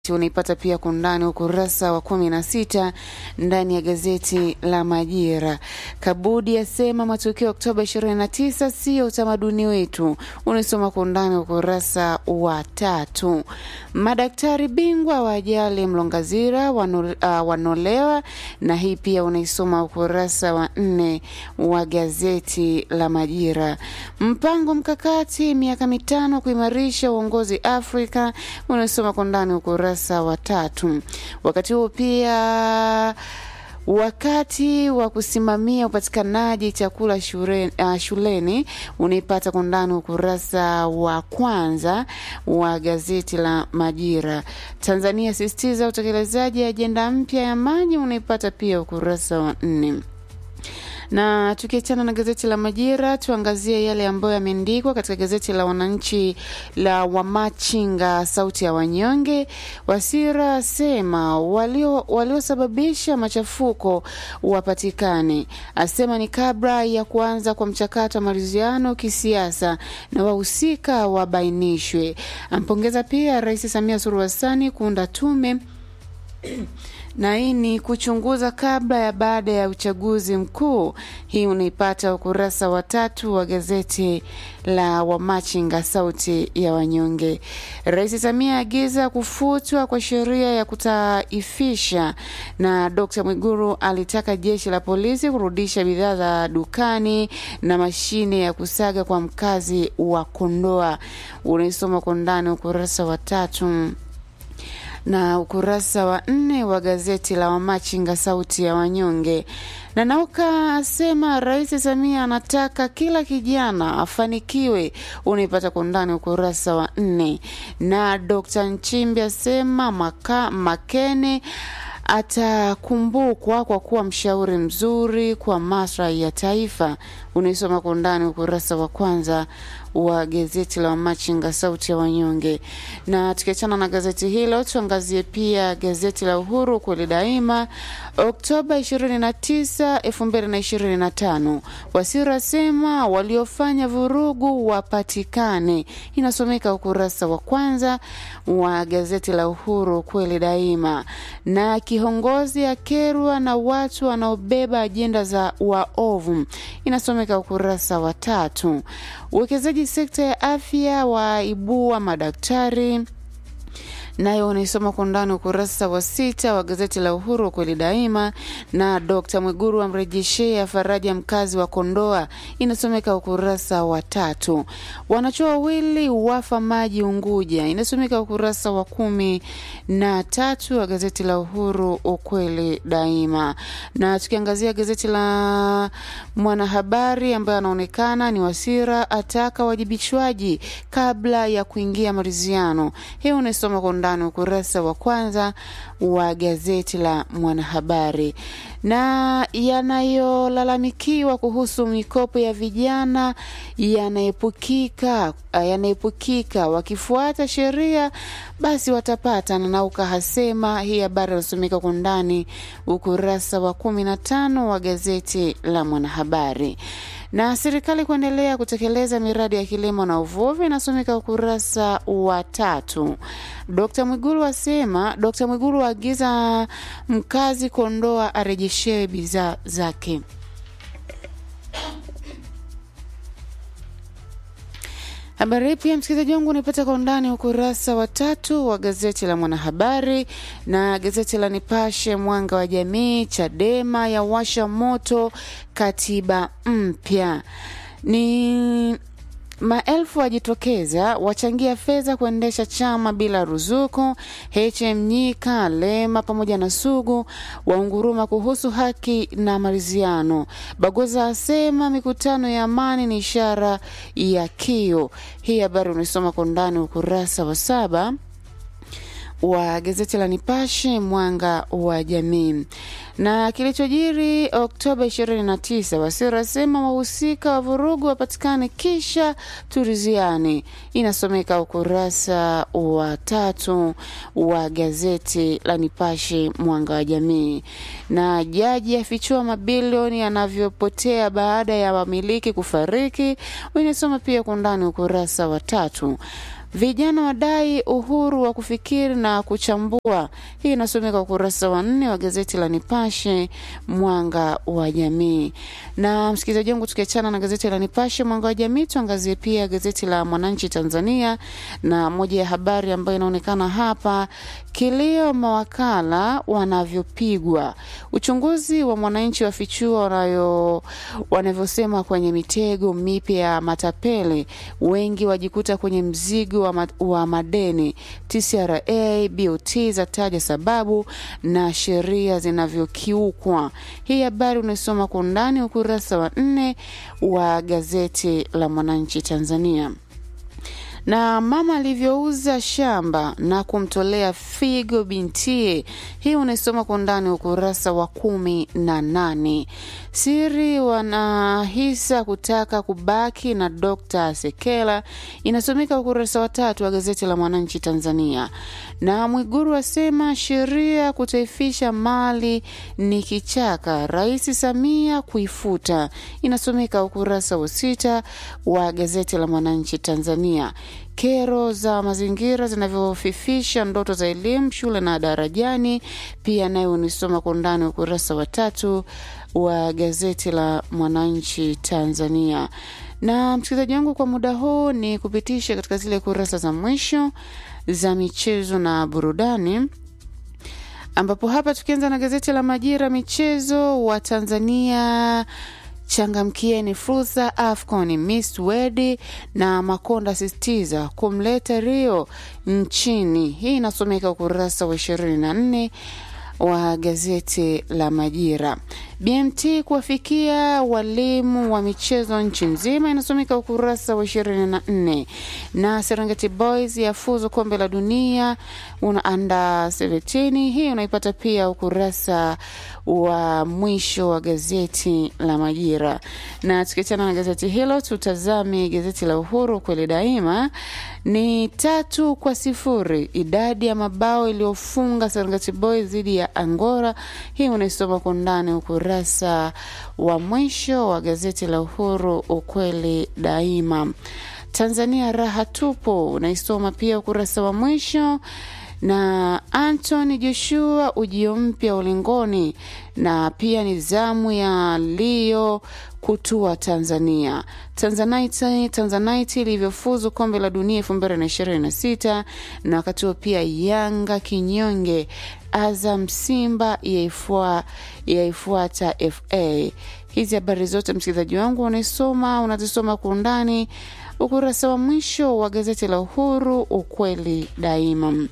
unaipata pia kwa undani ukurasa wa kumi na sita ndani ya gazeti la Majira. Kabudi asema matukio ya Oktoba 29 sio utamaduni wetu, unaisoma kwa undani ukurasa wa tatu. Madaktari bingwa wa ajali Mlongazira wano, uh, wanolewa, na hii pia unaisoma ukurasa wa nne wa gazeti la Majira. Mpango mkakati miaka mitano kuimarisha uongozi Afrika, unaisoma kwa undani ukurasa wa tatu. Wakati huo pia wakati wa kusimamia upatikanaji chakula shule, uh, shuleni unaipata kwa ndani ukurasa wa kwanza wa gazeti la Majira. Tanzania sisitiza utekelezaji ajenda mpya ya maji unaipata pia ukurasa wa nne na tukiachana na gazeti la Majira, tuangazie yale ambayo yameandikwa katika gazeti la Wananchi la Wamachinga, sauti ya wanyonge. Wasira asema waliosababisha walio machafuko wapatikane, asema ni kabla ya kuanza kwa mchakato wa maridhiano kisiasa na wahusika wabainishwe. Ampongeza pia Rais Samia Suluhu Hassan kuunda tume na hii ni kuchunguza kabla ya baada ya uchaguzi mkuu. Hii unaipata ukurasa wa tatu wa gazeti la Wamachinga sauti ya wanyonge. Rais Samia agiza kufutwa kwa sheria ya kutaifisha, na Dr. Mwiguru alitaka jeshi la polisi kurudisha bidhaa za dukani na mashine ya kusaga kwa mkazi wa Kondoa. Unaisoma kwa ndani ukurasa wa tatu na ukurasa wa nne wa gazeti la Wamachinga sauti ya wanyonge. Na Nauka asema Rais Samia anataka kila kijana afanikiwe, unaipata kwa undani ukurasa wa nne. Na Dr. Nchimbi asema maka, Makene atakumbukwa kwa kuwa mshauri mzuri kwa maslahi ya taifa. Unaisoma kwa undani ukurasa wa kwanza wa gazeti la Wamachinga sauti ya wanyonge. Na tukiachana na gazeti hilo, tuangazie pia gazeti la Uhuru kweli daima, Oktoba 29, 2025. Wasira asema waliofanya vurugu wapatikane, inasomeka ukurasa wa kwanza wa gazeti la Uhuru kweli daima. Na kiongozi akerwa na watu wanaobeba ajenda za waovu, inasomeka ukurasa wa tatu. Uwekezaji sekta ya afya waibua madaktari nayo unaisoma kwa undani ukurasa wa sita wa gazeti la Uhuru kweli daima. Na Dr. Mwiguru amrejeshea faraja mkazi wa Kondoa, inasomeka ukurasa wa tatu. Wanachuo wawili wafa maji Unguja, inasomeka ukurasa wa kumi na tatu wa gazeti la Uhuru ukweli daima. Na tukiangazia gazeti la Mwanahabari ambaye anaonekana ni Wasira ataka wajibishwaji kabla ya kuingia maridhiano. Hii unaisoma kwa undani ukurasa wa kwanza wa gazeti la Mwanahabari. Na yanayolalamikiwa kuhusu mikopo ya vijana yanaepukika yanaepukika, wakifuata sheria basi watapata. Na Nauka hasema hii habari inasomeka kwa undani ukurasa wa kumi na tano wa gazeti la Mwanahabari na serikali kuendelea kutekeleza miradi ya kilimo na uvuvi inasomeka ukurasa wa tatu. Dkt Mwigulu asema, Dkt Mwigulu aagiza mkazi Kondoa arejeshewe bidhaa zake. Habari hii pia msikilizaji wangu unaipata kwa undani ukurasa wa tatu wa gazeti la Mwanahabari na gazeti la Nipashe Mwanga wa Jamii. Chadema ya washa moto katiba mpya ni Maelfu wajitokeza wachangia fedha kuendesha chama bila ruzuku. HM Nyika, Lema pamoja na Sugu waunguruma kuhusu haki na maridhiano. Bagoza asema mikutano ya amani ni ishara ya kio. Hii habari unaisoma kwa undani ukurasa wa saba wa gazeti la Nipashe mwanga wa jamii. Na kilichojiri Oktoba 29, Wasira asema wahusika wa vurugu wapatikane kisha turiziani. Inasomeka ukurasa wa tatu wa gazeti la Nipashe mwanga wa jamii. Na jaji afichua mabilioni yanavyopotea baada ya wamiliki kufariki. Inasoma pia kwa undani ukurasa wa tatu. Vijana wadai uhuru wa kufikiri na kuchambua. Hii inasomeka ukurasa wa nne wa gazeti la Nipashe Mwanga wa Jamii. Na msikilizaji wangu, tukiachana na gazeti la Nipashe Mwanga wa Jamii, tuangazie pia gazeti la Mwananchi Tanzania, na moja ya habari ambayo inaonekana hapa, kilio mawakala wanavyopigwa. Uchunguzi wa Mwananchi wafichua wanayo wanavyosema kwenye mitego mipya ya matapeli, wengi wajikuta kwenye mzigo wa, ma, wa madeni. TCRA BOT zataja sababu na sheria zinavyokiukwa. Hii habari unaisoma kwa undani ukurasa wa nne wa gazeti la Mwananchi Tanzania na mama alivyouza shamba na kumtolea figo bintie. Hii unaisoma kwa undani ukurasa wa kumi na nane. Siri wanahisa kutaka kubaki na Dr. Sekela inasomeka ukurasa wa tatu wa gazeti la Mwananchi Tanzania. Na Mwiguru asema sheria kutaifisha mali ni kichaka, Rais Samia kuifuta, inasomeka ukurasa wa sita wa gazeti la Mwananchi Tanzania kero za mazingira zinavyofifisha ndoto za elimu shule na darajani, pia nayo unisoma kwa undani ukurasa wa tatu wa gazeti la Mwananchi Tanzania. Na msikilizaji wangu, kwa muda huu ni kupitisha katika zile kurasa za mwisho za michezo na burudani ambapo hapa tukianza na gazeti la Majira michezo wa Tanzania changamkieni fursa AFCON Miss Wedi na Makonda sisitiza kumleta Rio nchini. Hii inasomeka ukurasa wa ishirini na nne wa gazeti la Majira. BMT kuwafikia walimu wa michezo nchi nzima inasomeka ukurasa wa ishirini na nne na Serengeti Boys yafuzu kombe la dunia una anda 17 hii unaipata pia ukurasa wa mwisho wa gazeti la Majira. Na tukiachana na gazeti hilo, tutazame gazeti la Uhuru kweli daima. Ni tatu kwa sifuri idadi ya mabao iliyofunga Serengeti Boys dhidi ya Angora. Hii unaisoma kwa undani ukurasa wa mwisho wa gazeti la Uhuru ukweli daima. Tanzania raha tupo unaisoma pia ukurasa wa mwisho na Anthony Joshua ujio mpya ulingoni, na pia ni zamu ya Leo kutua Tanzania. Tanzanite, Tanzanite ilivyofuzu kombe la dunia elfu mbili na ishirini na sita na wakati huo pia Yanga kinyonge Azam Simba yaifua, yaifuata FA. Hizi habari zote msikilizaji wangu unaisoma unazisoma kwa undani ukurasa wa mwisho wa gazeti la Uhuru ukweli daima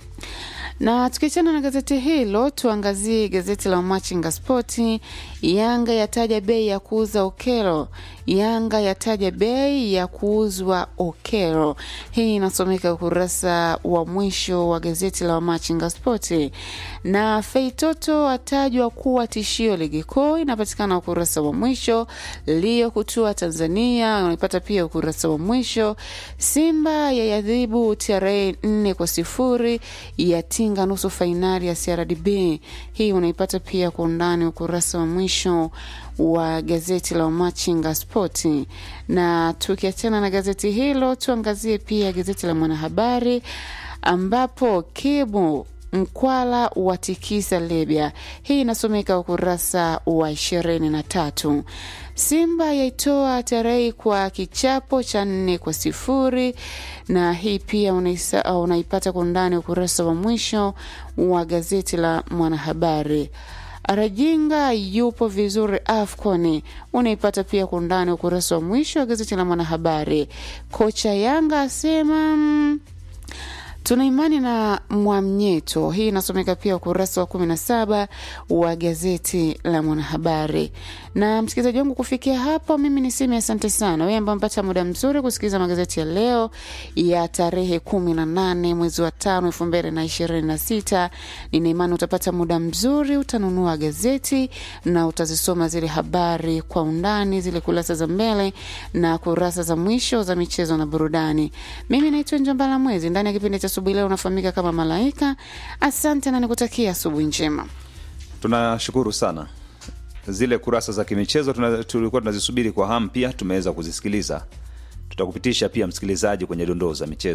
na tukiachana na gazeti hilo tuangazie gazeti la Machinga Spoti. Yanga yataja bei ya kuuza Okero. Yanga yataja bei ya kuuzwa Okero. Hii inasomeka ukurasa wa mwisho wa gazeti la Machinga Spoti. Na Feitoto atajwa kuwa tishio ligi kuu, inapatikana ukurasa wa mwisho. Lio kutua Tanzania unaipata pia ukurasa wa mwisho. Simba yayadhibu TRA nne kwa sifuri yatinga nusu fainali ya CRDB. Hii unaipata pia kwa undani ukurasa wa mwisho wa gazeti la Machinga Spoti. Na tukiachana na gazeti hilo, tuangazie pia gazeti la Mwanahabari ambapo Kibu Mkwala watikisa Libya. Hii inasomeka ukurasa wa ishirini na tatu. Simba yaitoa tarehe kwa kichapo cha nne kwa sifuri, na hii pia unaisa, unaipata kwa undani ukurasa wa mwisho wa gazeti la Mwanahabari. Arajinga yupo vizuri AFCON, unaipata pia kwa undani ukurasa wa mwisho wa gazeti la Mwanahabari. Kocha Yanga asema mm, tuna imani na Mwamnyeto. Hii inasomeka pia ukurasa wa kumi na saba wa gazeti la Mwanahabari. Na msikilizaji wangu, kufikia hapo, mimi niseme asante sana wewe ambao mpata muda mzuri kusikiliza magazeti ya leo ya tarehe kumi na nane mwezi wa tano elfu mbili na ishirini na sita. Nina imani utapata muda mzuri, utanunua gazeti na utazisoma zile habari kwa undani, zile kurasa za mbele na kurasa za mwisho za michezo na burudani. Mimi naitwa Njombala Mwezi, ndani ya kipindi cha asubuhi leo unafahamika kama Malaika. Asante na nikutakia asubuhi njema. Tunashukuru sana. Zile kurasa za kimichezo tuna, tulikuwa tunazisubiri kwa hamu, pia tumeweza kuzisikiliza. Tutakupitisha pia msikilizaji kwenye dondoo za michezo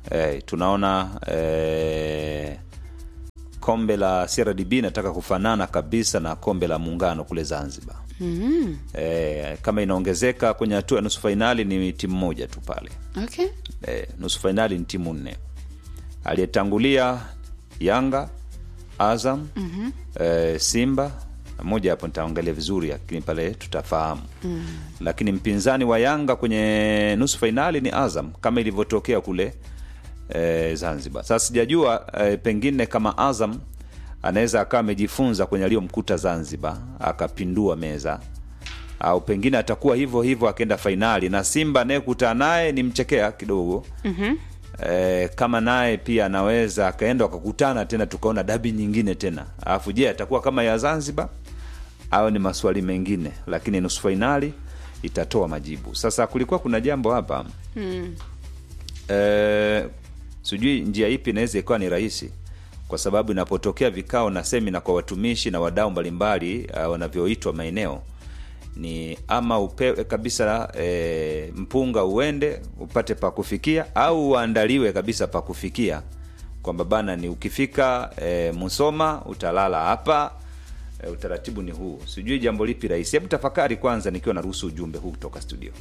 eh, tunaona eh, kombe la CRDB nataka kufanana kabisa na kombe la muungano kule Zanzibar. mm E, kama inaongezeka kwenye hatua ya nusu fainali ni timu moja tu pale. Okay. E, nusu fainali ni timu nne. Aliyetangulia Yanga, Azam, mm e, Simba na moja hapo nitaangalia vizuri, lakini pale tutafahamu mm. Lakini mpinzani wa Yanga kwenye nusu fainali ni Azam kama ilivyotokea kule e, Zanzibar. Sasa sijajua e, pengine kama Azam anaweza akawa amejifunza kwenye aliyomkuta Zanzibar akapindua meza au pengine atakuwa hivyo hivyo akaenda fainali na Simba anayekutana naye ni mchekea kidogo Mhm. e, kama naye pia anaweza akaenda wakakutana tena tukaona dabi nyingine tena alafu je atakuwa kama ya Zanzibar au ni maswali mengine lakini nusu fainali itatoa majibu sasa kulikuwa kuna jambo hapa Mm. e, sijui njia ipi inaweza ikawa ni rahisi kwa sababu inapotokea vikao na semina kwa watumishi na wadau mbalimbali uh, wanavyoitwa maeneo ni ama upewe kabisa e, mpunga uende upate pa kufikia au uandaliwe kabisa pa kufikia kwamba bana ni ukifika e, Musoma utalala hapa e, utaratibu ni huu. Sijui jambo lipi rahisi. Hebu tafakari kwanza, nikiwa naruhusu ujumbe huu kutoka studio.